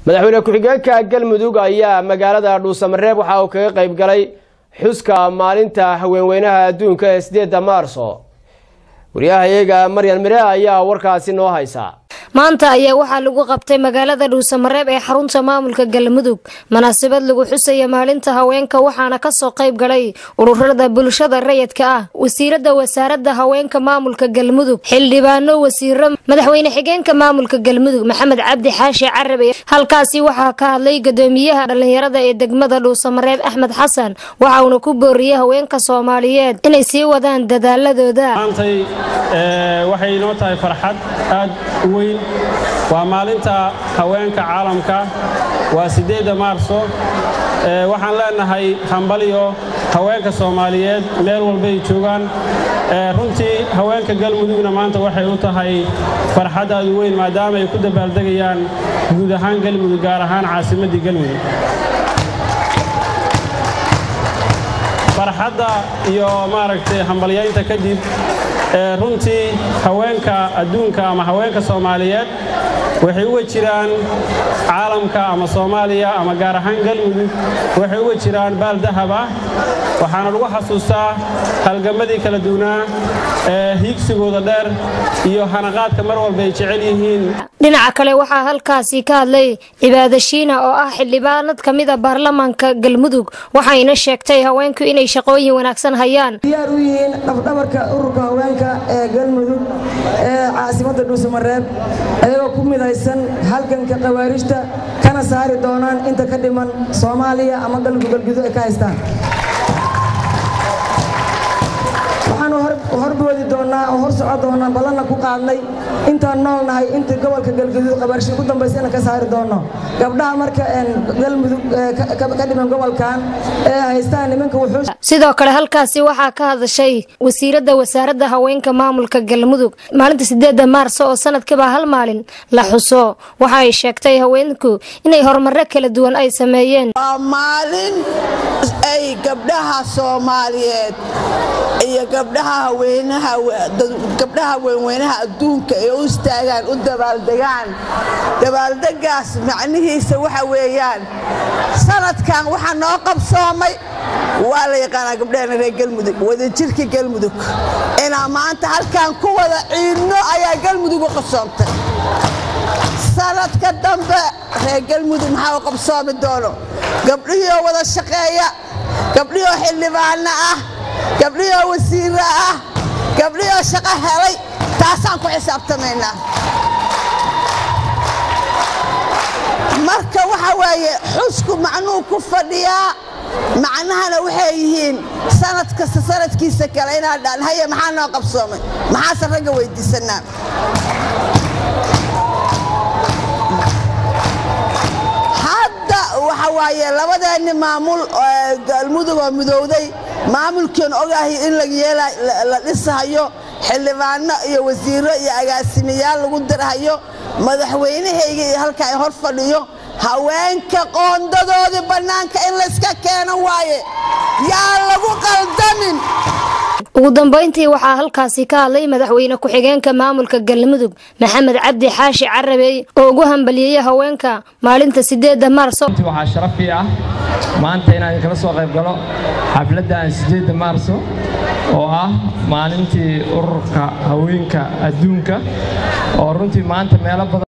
madaxweyne ku-xigeenka galmudug ayaa magaalada dhuusamareeb waxa uu kaga qayb galay xuska maalinta haweenweynaha adduunka ee sideedda maarso wariyahayaga maryan mire ayaa warkaasi noo haysa maanta ayaa waxaa lagu qabtay magaalada dhuusamareeb ee xarunta maamulka galmudug munaasabad lagu xusaya maalinta haweenka waxaana kasoo qayb galay ururada bulshada rayidka ah wasiirada wasaarada haweenka maamulka galmudug xildhibaano wasiiro madaxweyne xigeenka maamulka galmudug maxamed cabdi xaashi carabe halkaasi waxaa ka hadlay gudoomiyaha dhalinyarada ee degmada dhuusamareeb axmed xasan waxauna ku booriyey haweenka soomaaliyeed inay sii wadaan dadaaladooda maantay waxay inoo tahay farxad aad u weyn waa maalinta haweenka caalamka waa siddeedda maarso waxaan leenahay hambalyo haweenka soomaaliyeed meel walbay joogaan runtii haweenka galmudugna maanta waxay u tahay farxad aad u weyn maadaama ay ku dabaaldegayaan guud ahaan galmudug gaar ahaan caasimaddii galmudug farxadda iyo maaragtay hambalyaynta kadib runtii haweenka adduunka ama haweenka soomaaliyeed waxay uga jiraan caalamka ama soomaaliya ama gaar ahaan galmudug waxay uga jiraan baal dahab ah waxaana lagu xasuustaa halgamadii kala duwnaa ee hiigsigooda dheer iyo hanaqaadka mar walba ay jecel yihiin dhinaca kale waxaa halkaasi ka hadlay cibaada shiina oo ah xildhibaanad ka mida baarlamaanka galmudug waxayna sheegtay haweenku inay shaqooyin wanaagsan hayaan diyaar u yihiin dhafdhabarka ururka haweenka ee galmudug ee caasimadda dhuusamareeb ayagoo ku midaysan halganka khawaarijta kana saari doonaan inta ka dhiman soomaaliya ama galmudug galgudu ay ka haystaan waxaanu horboodi doonnaa oo hor socon doonnaa ballanna ku qaadnay intaan nool nahay intii gobolka galguduud qabaarshi ugu dambaysa inaan ka saari doonno gabdhaha marka galmudug ka dhiman gobolkan ee haystaan nimanka wuxuu sidoo kale halkaasi waxaa ka hadashay wasiiradda wasaaradda haweenka maamulka galmudug maalinta sideedda maarso oo sanadkiiba hal maalin la xuso waxa ay sheegtay haweenku inay horumaro kala duwan ay sameeyeen waa maalin ay gabdhaha soomaaliyeed iyo gabdhaha haweenahagabdhaha haweenweynaha adduunka ee u istaagaan u dabaaldegaan dabaaldegaas macnihiisa waxa weeyaan sanadkan waxaa noo qabsoomay waa la yaqaanaa gabdhahena reer galmudug wadajirka galmudug inaa maanta halkan ku wada ciidno ayaa galmudug u qabsoomtay sanadka dambe reer galmudug maxaa u qabsoomi doono gabdhihiioo wada shaqeeya gabdhihioo xildhibaano ah gabdhihioo wasiiro ah gabdhihioo shaqo helay taasaan ku xisaabtamaynaa marka waxa waaye xusku macnuu ku fadhiyaa macnahana waxay yihiin sanad kasta sanadkiisa kale inaan dhaan haye maxaa noo qabsoomay maxaase ragga weyddiisannaa hadda waxa waaye labadeenni maamul galmudug oo midowday maamulkiin ogahay in la dhisahayo xildhibaano iyo wasiiro iyo agaasimayaal lagu dirhayo madaxweynahayga iyo halka ay hor fadhiyo haweenka qoondadoodii bannaanka in layska keeno waaye yaa lagu qaldamin ugu dambayntii waxaa halkaasi ka hadlay madaxweyne ku-xigeenka maamulka galmudug maxamed cabdi xaashi carabey oo ugu hambaliyeyey haweenka maalinta sideedda maarso waxaa sharafii ah maanta inaan kala soo qayb galo xafladdan sideedda maarso oo ah maalintii ururka haweenka adduunka oo runtii maanta meelo badan